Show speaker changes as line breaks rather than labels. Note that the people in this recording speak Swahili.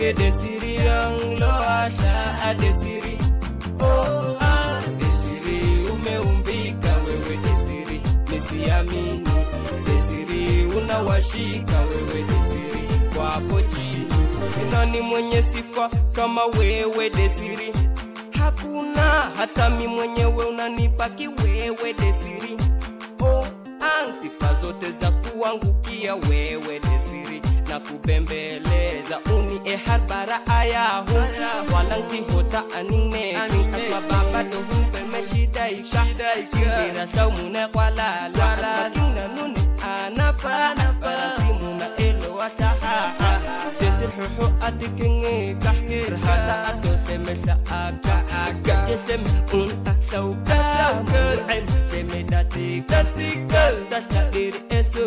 wewe Desiri yang loasha adesiri oh ah Desiri umeumbika wewe Desiri nisiamini Desiri unawashika wewe Desiri kwa hapo chini Ni nani mwenye sifa kama wewe Desiri hakuna hata mi mwenyewe unanipaki wewe Desiri oh ah sifa zote za kuangukia wewe Desiri na kubembeleza uni ehar bara ayahu walang kihota anine asma baba do humpe me shidaika kindira saw muna kwala la asma kinna nuni anapa para simuna elo ataha desir huhu atikenge kahir hata ato semesa aga aga jesem un asau kasau em semedati katikal tasyair esu